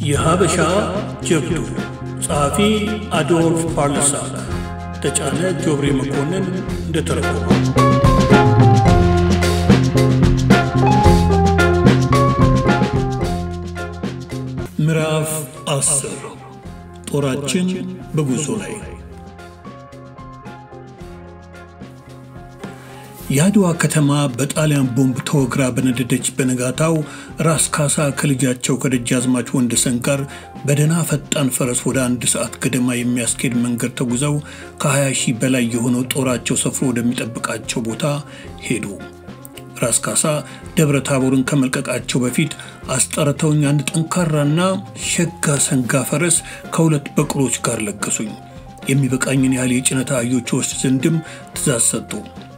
የሀበሻ ጀብዱ ጸሐፊ አዶልፍ ፓርለሳክ ተጫነ ጆብሬ መኮንን እንደተረጎመ ምዕራፍ አስር ጦራችን በጉዞ ላይ የአድዋ ከተማ በጣሊያን ቦምብ ተወግራ በነደደች በነጋታው ራስ ካሳ ከልጃቸው ከደጃዝማች ወንደሰን ጋር በደህና ፈጣን ፈረስ ወደ አንድ ሰዓት ገደማ የሚያስኬድ መንገድ ተጉዘው ከ20 ሺህ በላይ የሆነው ጦራቸው ሰፍሮ ወደሚጠብቃቸው ቦታ ሄዱ። ራስ ካሳ ደብረ ታቦርን ከመልቀቃቸው በፊት አስጠርተውኝ አንድ ጠንካራና ሸጋ ሰንጋ ፈረስ ከሁለት በቅሎች ጋር ለገሱኝ። የሚበቃኝን ያህል የጭነት አህዮች ወስድ ዘንድም ትእዛዝ ሰጡ።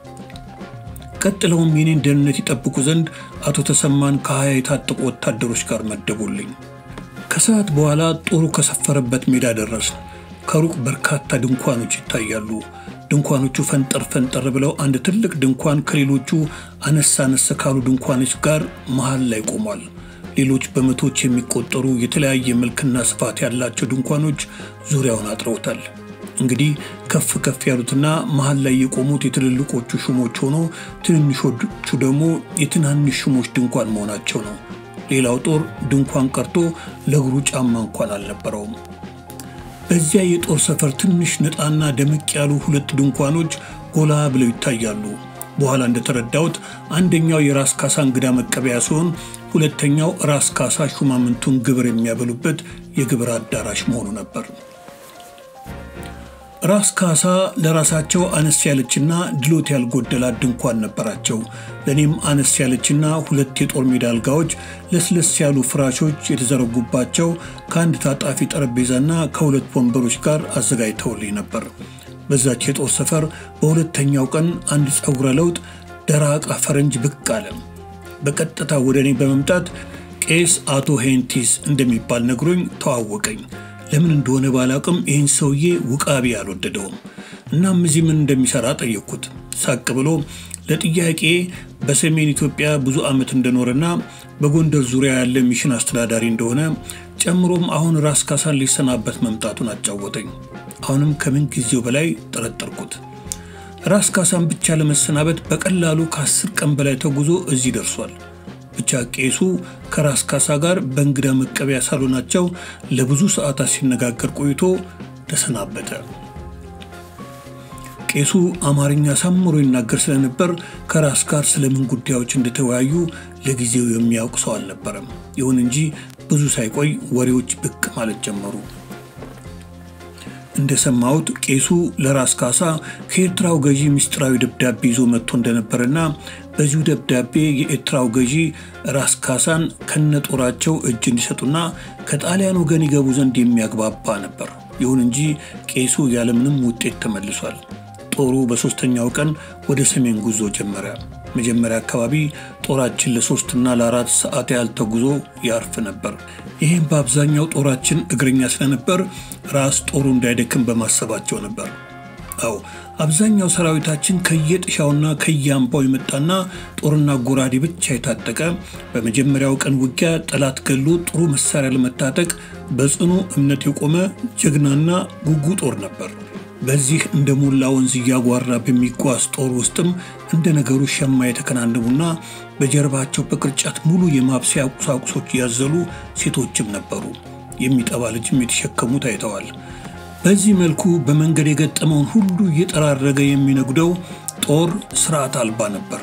ቀጥለውም የኔን ደህንነት ይጠብቁ ዘንድ አቶ ተሰማን ከሀያ የታጠቁ ወታደሮች ጋር መደቡልኝ። ከሰዓት በኋላ ጦሩ ከሰፈረበት ሜዳ ደረስን። ከሩቅ በርካታ ድንኳኖች ይታያሉ። ድንኳኖቹ ፈንጠር ፈንጠር ብለው አንድ ትልቅ ድንኳን ከሌሎቹ አነስ አነስ ካሉ ድንኳኖች ጋር መሃል ላይ ቆሟል። ሌሎች በመቶዎች የሚቆጠሩ የተለያየ መልክና ስፋት ያላቸው ድንኳኖች ዙሪያውን አጥረውታል። እንግዲህ ከፍ ከፍ ያሉትና መሃል ላይ የቆሙት የትልልቆቹ ሹሞች ሆኖ ትንንሾቹ ደግሞ የትናንሽ ሹሞች ድንኳን መሆናቸው ነው። ሌላው ጦር ድንኳን ቀርቶ ለእግሩ ጫማ እንኳን አልነበረውም። በዚያ የጦር ሰፈር ትንሽ ነጣና ደመቅ ያሉ ሁለት ድንኳኖች ጎላ ብለው ይታያሉ። በኋላ እንደተረዳሁት አንደኛው የራስ ካሳ እንግዳ መቀበያ ሲሆን፣ ሁለተኛው ራስ ካሳ ሹማምንቱን ግብር የሚያበሉበት የግብር አዳራሽ መሆኑ ነበር። ራስ ካሳ ለራሳቸው አነስ ያለችና ድሎት ያልጎደላት ድንኳን ነበራቸው። ለእኔም አነስ ያለችና ሁለት የጦር ሜዳ አልጋዎች፣ ለስለስ ያሉ ፍራሾች የተዘረጉባቸው ከአንድ ታጣፊ ጠረጴዛና ከሁለት ወንበሮች ጋር አዘጋጅተውልኝ ነበር። በዛች የጦር ሰፈር በሁለተኛው ቀን አንድ ጸጉረ ለውጥ ደራቃ ፈረንጅ ብቅ አለ። በቀጥታ ወደ እኔ በመምጣት ቄስ አቶ ሄንቲስ እንደሚባል ነግሮኝ ተዋወቀኝ። ለምን እንደሆነ ባላቅም ይህን ሰውዬ ውቃቢ አልወደደውም። እናም እዚህ ምን እንደሚሰራ ጠየቅኩት። ሳቅ ብሎ ለጥያቄ በሰሜን ኢትዮጵያ ብዙ ዓመት እንደኖረና በጎንደር ዙሪያ ያለ ሚሽን አስተዳዳሪ እንደሆነ ጨምሮም አሁን ራስ ካሳን ሊሰናበት መምጣቱን አጫወተኝ። አሁንም ከምን ጊዜው በላይ ጠረጠርኩት። ራስ ካሳን ብቻ ለመሰናበት በቀላሉ ከአስር ቀን በላይ ተጉዞ እዚህ ደርሷል። ብቻ ቄሱ ከራስ ካሳ ጋር በእንግዳ መቀበያ ሳሎናቸው ለብዙ ሰዓታት ሲነጋገር ቆይቶ ተሰናበተ። ቄሱ አማርኛ ሳምሮ ይናገር ስለነበር ከራስ ጋር ስለምን ጉዳዮች እንደተወያዩ ለጊዜው የሚያውቅ ሰው አልነበረም። ይሁን እንጂ ብዙ ሳይቆይ ወሬዎች ብቅ ማለት ጀመሩ። እንደሰማሁት ቄሱ ለራስ ካሳ ከኤርትራው ገዢ ምስጢራዊ ደብዳቤ ይዞ መጥቶ እንደነበረና በዚሁ ደብዳቤ የኤርትራው ገዢ ራስ ካሳን ከነጦራቸው እጅ እንዲሰጡና ከጣሊያን ወገን ይገቡ ዘንድ የሚያግባባ ነበር። ይሁን እንጂ ቄሱ ያለምንም ውጤት ተመልሷል። ጦሩ በሦስተኛው ቀን ወደ ሰሜን ጉዞ ጀመረ። መጀመሪያ አካባቢ ጦራችን ለሶስትና ለአራት ሰዓት ያህል ተጉዞ ያርፍ ነበር። ይህም በአብዛኛው ጦራችን እግረኛ ስለነበር ራስ ጦሩ እንዳይደክም በማሰባቸው ነበር። አዎ አብዛኛው ሰራዊታችን ከየጥሻውና ከየአምባው የመጣና ጦርና ጎራዴ ብቻ የታጠቀ በመጀመሪያው ቀን ውጊያ ጠላት ገሎ ጥሩ መሳሪያ ለመታጠቅ በጽኑ እምነት የቆመ ጀግናና ጉጉ ጦር ነበር። በዚህ እንደ ሞላ ወንዝ እያጓራ በሚጓዝ ጦር ውስጥም እንደ ነገሩ ሸማ የተከናነቡና በጀርባቸው በቅርጫት ሙሉ የማብሰያ ቁሳቁሶች ያዘሉ ሴቶችም ነበሩ። የሚጠባ ልጅም የተሸከሙ ታይተዋል። በዚህ መልኩ በመንገድ የገጠመውን ሁሉ እየጠራረገ የሚነጉደው ጦር ስርዓት አልባ ነበር።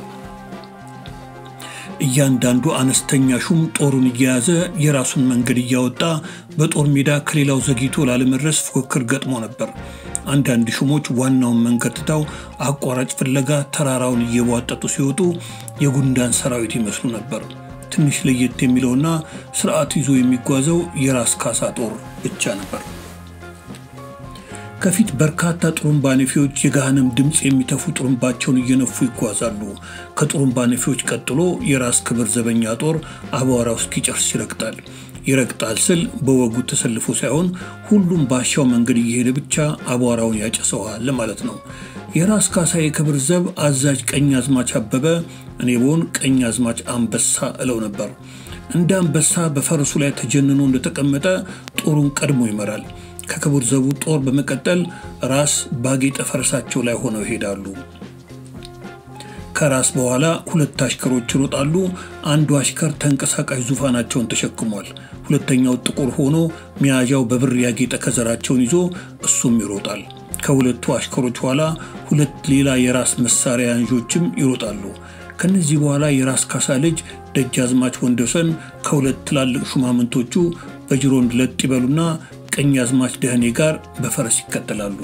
እያንዳንዱ አነስተኛ ሹም ጦሩን እየያዘ የራሱን መንገድ እያወጣ በጦር ሜዳ ከሌላው ዘግይቶ ላለመድረስ ፉክክር ገጥሞ ነበር። አንዳንድ ሹሞች ዋናውን መንገድ ትተው አቋራጭ ፍለጋ ተራራውን እየቧጠጡ ሲወጡ የጉንዳን ሰራዊት ይመስሉ ነበር። ትንሽ ለየት የሚለውና ስርዓት ይዞ የሚጓዘው የራስ ካሳ ጦር ብቻ ነበር። ከፊት በርካታ ጥሩምባ ነፊዎች የገሃነም ድምፅ የሚተፉ ጥሩምባቸውን እየነፉ ይጓዛሉ። ከጥሩምባ ነፊዎች ቀጥሎ የራስ ክብር ዘበኛ ጦር አቧራው እስኪጨርስ ይረግጣል። ይረግጣል ስል በወጉ ተሰልፎ ሳይሆን ሁሉም ባሻው መንገድ እየሄደ ብቻ አቧራውን ያጨሰዋል ማለት ነው። የራስ ካሳ የክብር ዘብ አዛዥ ቀኝ አዝማች አበበ፣ እኔ ብሆን ቀኝ አዝማች አንበሳ እለው ነበር። እንደ አንበሳ በፈረሱ ላይ ተጀንኖ እንደተቀመጠ ጦሩን ቀድሞ ይመራል። ከክቡር ዘቡ ጦር በመቀጠል ራስ ባጌጠ ፈረሳቸው ላይ ሆነው ይሄዳሉ። ከራስ በኋላ ሁለት አሽከሮች ይሮጣሉ። አንዱ አሽከር ተንቀሳቃሽ ዙፋናቸውን ተሸክሟል። ሁለተኛው ጥቁር ሆኖ መያዣው በብር ያጌጠ ከዘራቸውን ይዞ እሱም ይሮጣል። ከሁለቱ አሽከሮች ኋላ ሁለት ሌላ የራስ መሳሪያ ያንዦችም ይሮጣሉ። ከነዚህ በኋላ የራስ ካሳ ልጅ ደጃዝማች ወንደሰን ከሁለት ትላልቅ ሹማምንቶቹ በጅሮንድ ለጥ ይበሉና ቀኛዝማች ደህኔ ጋር በፈረስ ይከተላሉ።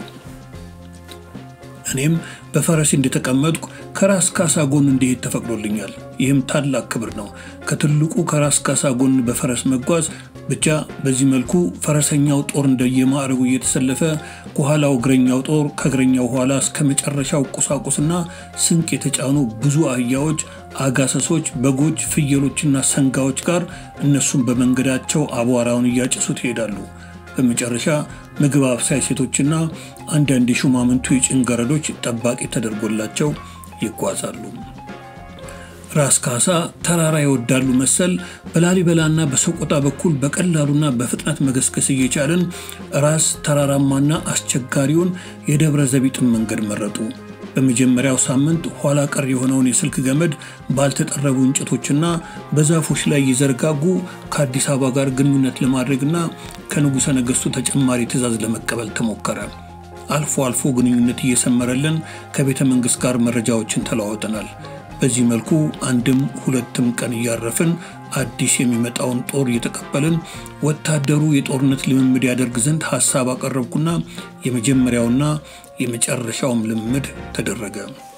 እኔም በፈረስ እንደተቀመጥኩ ከራስ ካሳ ጎን እንዲሄድ ተፈቅዶልኛል። ይህም ታላቅ ክብር ነው። ከትልቁ ከራስ ካሳ ጎን በፈረስ መጓዝ ብቻ። በዚህ መልኩ ፈረሰኛው ጦር እንደየማዕረጉ እየተሰለፈ ከኋላው እግረኛው ጦር ከእግረኛው ኋላ እስከ መጨረሻው ቁሳቁስና ስንቅ የተጫኑ ብዙ አህያዎች፣ አጋሰሶች፣ በጎች፣ ፍየሎችና ሰንጋዎች ጋር እነሱም በመንገዳቸው አቧራውን እያጨሱት ይሄዳሉ። በመጨረሻ ምግብ አብሳይ ሴቶችና አንዳንድ የሹማምንቱ የጭን ገረዶች ጠባቂ ተደርጎላቸው ይጓዛሉ። ራስ ካሳ ተራራ ይወዳሉ መሰል በላሊበላና በሰቆጣ በኩል በቀላሉና በፍጥነት መገስገስ እየቻለን ራስ ተራራማና አስቸጋሪውን የደብረ ዘቢጥን መንገድ መረጡ። በመጀመሪያው ሳምንት ኋላ ቀር የሆነውን የስልክ ገመድ ባልተጠረቡ እንጨቶችና በዛፎች ላይ እየዘረጋጉ ከአዲስ አበባ ጋር ግንኙነት ለማድረግና ከንጉሠ ነገሥቱ ተጨማሪ ትዕዛዝ ለመቀበል ተሞከረ። አልፎ አልፎ ግንኙነት እየሰመረልን ከቤተ መንግሥት ጋር መረጃዎችን ተለዋውጠናል። በዚህ መልኩ አንድም ሁለትም ቀን እያረፍን አዲስ የሚመጣውን ጦር እየተቀበልን ወታደሩ የጦርነት ልምምድ ያደርግ ዘንድ ሐሳብ አቀረብኩና የመጀመሪያውና የመጨረሻውም ልምምድ ተደረገ።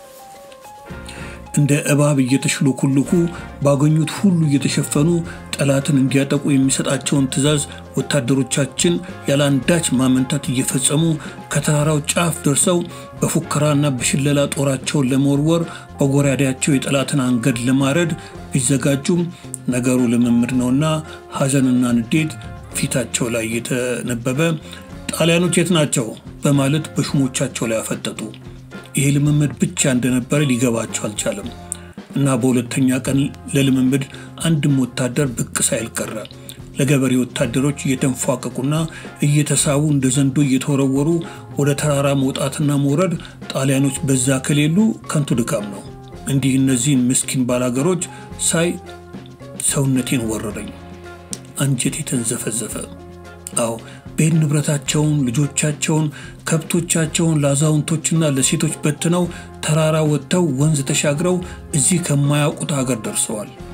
እንደ እባብ እየተሽሎኩልኩ ባገኙት ሁሉ እየተሸፈኑ ጠላትን እንዲያጠቁ የሚሰጣቸውን ትዕዛዝ ወታደሮቻችን ያለ አንዳች ማመንታት እየፈጸሙ ከተራራው ጫፍ ደርሰው በፉከራና በሽለላ ጦራቸውን ለመወርወር በጎራዴያቸው የጠላትን አንገድ ለማረድ ቢዘጋጁም ነገሩ ልምምድ ነውና ሐዘንና ንዴት ፊታቸው ላይ እየተነበበ ጣሊያኖች የት ናቸው በማለት በሹሞቻቸው ላይ አፈጠጡ። ይሄ ልምምድ ብቻ እንደነበረ ሊገባቸው አልቻለም እና በሁለተኛ ቀን ለልምምድ አንድም ወታደር ብቅ ሳይል ቀረ። ለገበሬ ወታደሮች እየተንፏቀቁና እየተሳቡ እንደ ዘንዶ እየተወረወሩ ወደ ተራራ መውጣትና መውረድ ጣሊያኖች በዛ ከሌሉ ከንቱ ድካም ነው። እንዲህ እነዚህን ምስኪን ባላገሮች ሳይ ሰውነቴን ወረረኝ፣ አንጀቴ ተንዘፈዘፈ። አዎ ቤት ንብረታቸውን፣ ልጆቻቸውን፣ ከብቶቻቸውን ለአዛውንቶችና ለሴቶች በትነው ተራራ ወጥተው ወንዝ ተሻግረው እዚህ ከማያውቁት ሀገር ደርሰዋል።